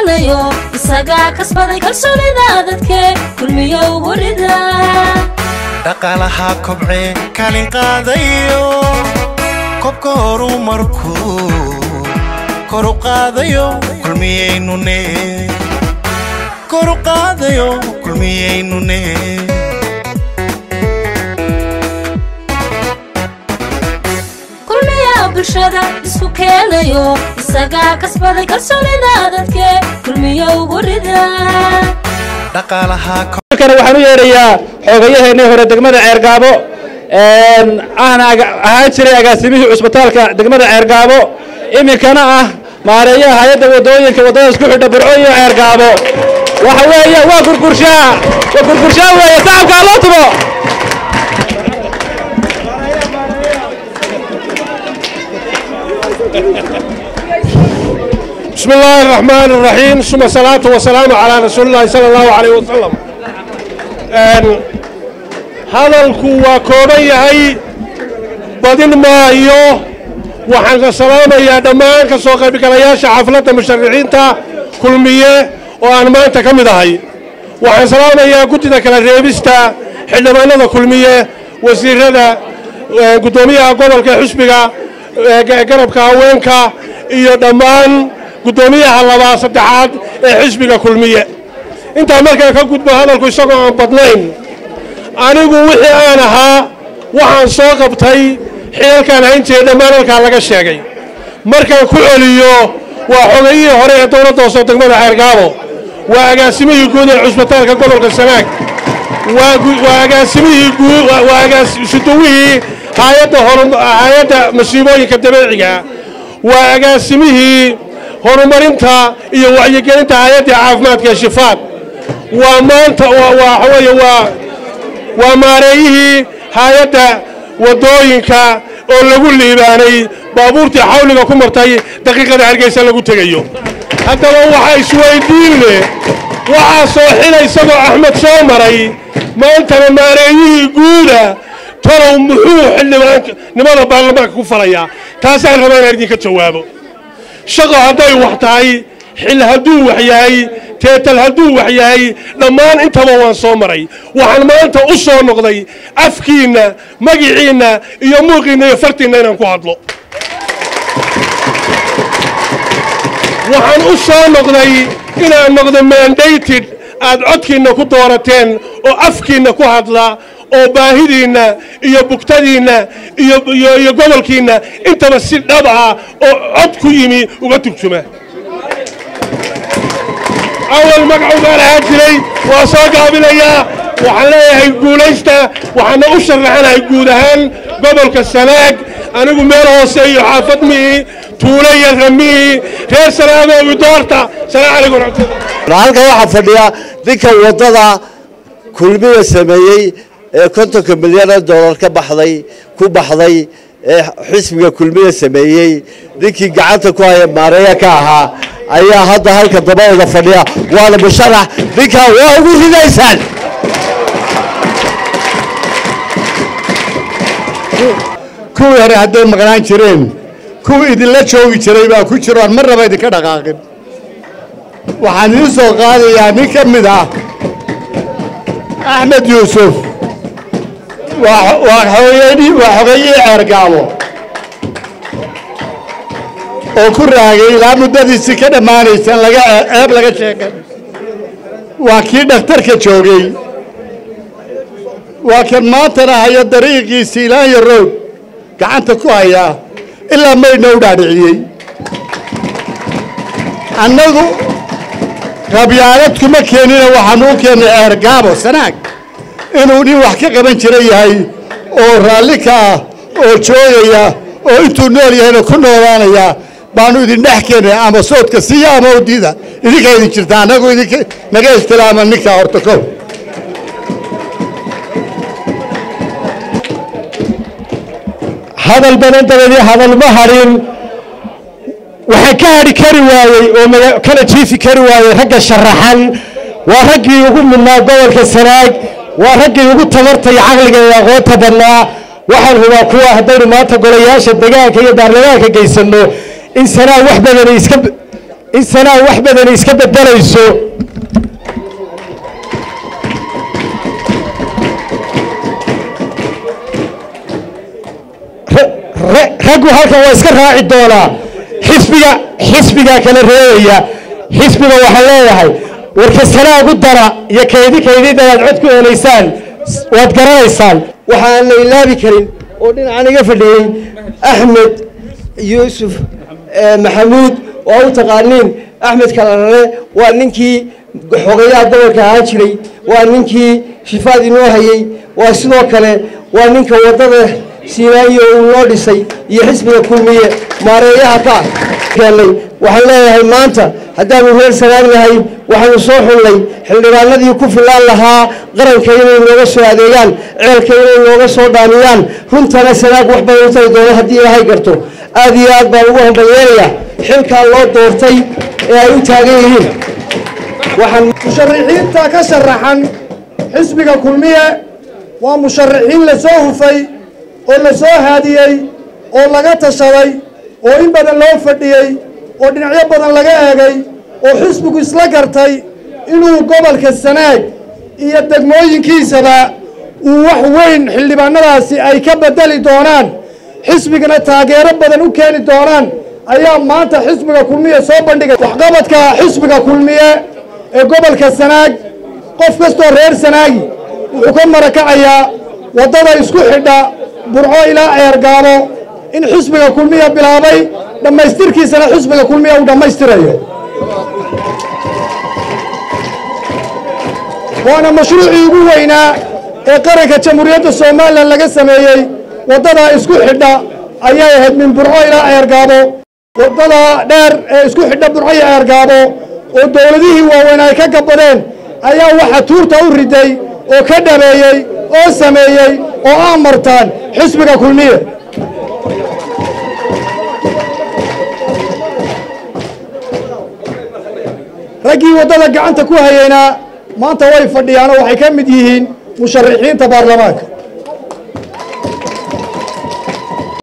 keenayo isagaa kasbaday kalsoonida dadke kulmiyo ugu rida dhaqaalaha kobcee kaalin qaadayo kobka horumarku koru qaadayo kulmiyaynune koru qaadayo kulmiyaynune kulmiya bulshada isku keenayo isagaa kasbaday kalsoonida dadke kulmiyo ugu rida dhaqaalaha halkana waxaan u yeerayaa xoogayaheenii hore degmada ceergaabo ahna ahaan jiray agaasimihii cusbitaalka degmada ceergaabo iminkana ah maareeyaha hay-adda wadooyinka waddada isku xidha burco iyo ceergaabo waxa weeye waa gurgurshaa waa gurgurshaa weeye sacabkaa loo tumo بسم الله الرحمن الرحيم ثم الصلاة والسلام على رسول الله صلى الله عليه وسلم hadalku waa kooban yahay badin maayo waxaan ka salaamayaa dhammaan ka soo qaybgalayaasha xafladda musharaxiinta kulmiye oo aan maanta ka mid ahay waxaan salaamayaa guddida kala reebista xildhibaanada kulmiye wasiirada guddoomiyaha gobolka xusbiga garabka haweenka iyo dhammaan guddoomiyaha labaa saddexaad ee xisbiga kulmiye intaa markaa ka gudbo hadalku isagoo aan badnayn anigu wixii aan ahaa waxaan soo qabtay xilalkaan hayn jiray dhammaan halkaa laga sheegay markaan ku celiyo waa xogayihii hore ee dowladda hoose degmada ceergaabo waa agaasimihii guud ee cusbitaalka gobolka sanaag waa agaasimihii guud waa agaasuduwihii hayadda hay-adda masiibooyinka dabeeciga waa agaasimihii horumarinta iyo wacyigelinta hay-adda caafimaadka ee shifaad waa maanta waxa weeye waa waa maareeyihii hay-adda waddooyinka oo lagu liibaanay baabuurtii xawliga ku martay daqiiqada hargeysa lagu tegayo haddaba waxa isweydiin leh waxaa soo xila isagoo axmed soo maray maantana maareeyihii guuda talow muxuu xildhibaannimada baarlamaanka ku falayaa taasaan rabaa inaan idinka jawaabo shaqo hadday wax tahay xil hadduu wax yahay teetal hadduu wax yahay dhammaan intaba waan soo maray waxaan maanta u soo noqday afkiinna magiciinna iyo muuqiinna iyo fartiinna inaan ku hadlo waxaan u soo noqday inaan noqdo mandated aad codkiinna ku doorateen oo afkiinna ku hadla oo baahidiinna iyo bugtadiinna iyo gobolkiinna intaba si dhab ah oo cod ku yimi uga turjuma awal magacu baan ahaan jiray waa soo gaabinayaa waxaan leeyahay guulaysta waxaana u sharaxanahay guud ahaan gobolka sanaag anigu meel hoose iyo xaafad mihii tuulo iyo ramihii reer sanaagowi doorta salaam calaykum raxmatullah halkan waxaa fadhiya ninka waddada kulmiga sameeyey ee kontonka milyan oo dollar ka baxday ku baxday ee xisbiga kulmiga sameeyey ninkii gacanta ku haya maareeya ka ahaa ayaa hadda halka dabadooda fadhiya waana musharax ninkaa waa ugu ridaysaan kuwii hore hadday maqnaan jireen kuwii idinla joogi jiray baa ku jiro aan marnaba idinka dhaqaaqin waxaan idiin soo qaadayaa nin ka mid ah axmed yuusuf waa xogayihii ceergaabo oo ku raagay ilaa muddadiisii ka dhammaanaysan laga ceeb laga sheegan waa kii dhakhtarka joogay waa kan maantana haya dariiqiisii ilaanya roog gacanta ku hayaa ilaa maydna u dhaadhiciyey annagu qabyaalad kuma keenina waxaanu u keennay ceergaabo sanaag inuu nin wax ka qaban jira yahay oo raalli ka ah oo joogaya oo intuu nool yahayna ku noolaanaya baanu idin dhex keenay ama soodka siiya ama udida idinkaa idin jirta annagu idinka naga ixtiraama ninkaa horta kow hadal badan dabadii hadal ma hadhin waxaa ka hadhi kari waayey oo kala jiifi kari waayey ragga sharaxan waa raggii ugu mudnaa gobolka sanaag waa raggii ugu tabarta iyo caqliga iyo aqoonta badnaa waxaan hubaa kuwa haddaynu maanta golayaasha degaanka iyo baarlamaanka geysanno in sanaag wax badan iska in sanaag wax badan iska beddelayso raggu halkan waa iska raaci doonaa xisbiga xisbigaa kala reebaya xisbiga waxaa leeyahay warka sanaagu dara iyo kaydi kaydidanaad cod ku helaysaan waad garanaysaan waxaan la ilaabi karin oo dhinacan iga fadhiyey axmed yuusuf maxamuud oo u taqaaniin axmed kalarare waa ninkii xogayaha gobolka ahaan jiray waa ninkii shifaad inoo hayey waa sidoo kale waa ninka waddada siinaayo uu noo dhisay iyo xisbiga kulmiye maareeyaha ka keenay waxaan leeyahay maanta haddaanu reer sanaagnahay waxaanu soo xullay xildhibaanadii ku filaan lahaa qaranka inay nooga soo adeegaan ceelka inay nooga soo dhaamiyaan runtana sanaag wax badan u tari doono haddii ilaahay garto aad iyo aad baan ugu hambalyeelayaa xilkaa loo doortay ee ay u taagan yihiin waxaan musharaxiinta ka sharaxan xisbiga kulmiye waa musharaxiin la soo hufay oo la soo haadiyey oo laga tashaday oo in badan loo fadhiyey oo dhinacyo badan laga eegay oo xisbigu isla gartay inuu gobolka sanaag iyo degmooyinkiisaba uu wax weyn xildhibaanadaasi ay ka bedeli doonaan xisbigana taageero badan u keeni doonaan ayaa maanta xisbiga kulmiye soo bandhigay waxqabadka xisbiga kulmiye ee gobolka sanaag qof kastoo reer sanaagi wuxuu ka marakacayaa waddada isku xidha burco ilaa ceergaabo in xisbiga kulmiya bilaabay dhammaystirkiisana xisbiga kulmiya uu dhammaystirayo waana mashruucii ugu weynaa ee qaranka jamhuuriyadda somalilan laga sameeyey waddadaa isku xidha ayay ahayd min burco ilaa ceergaabo waddada dheer ee isku xidha burco iyo ceergaabo oo dowladihii waaweyn ay ka gabadeen ayaa waxa tuurta u riday oo ka dhameeyey oo sameeyey oo aamartaan xisbiga kulmiye raggii waddada gacanta ku hayeynaa maanta way fadhiyaanoo waxay ka mid yihiin musharaxiinta baarlamaanka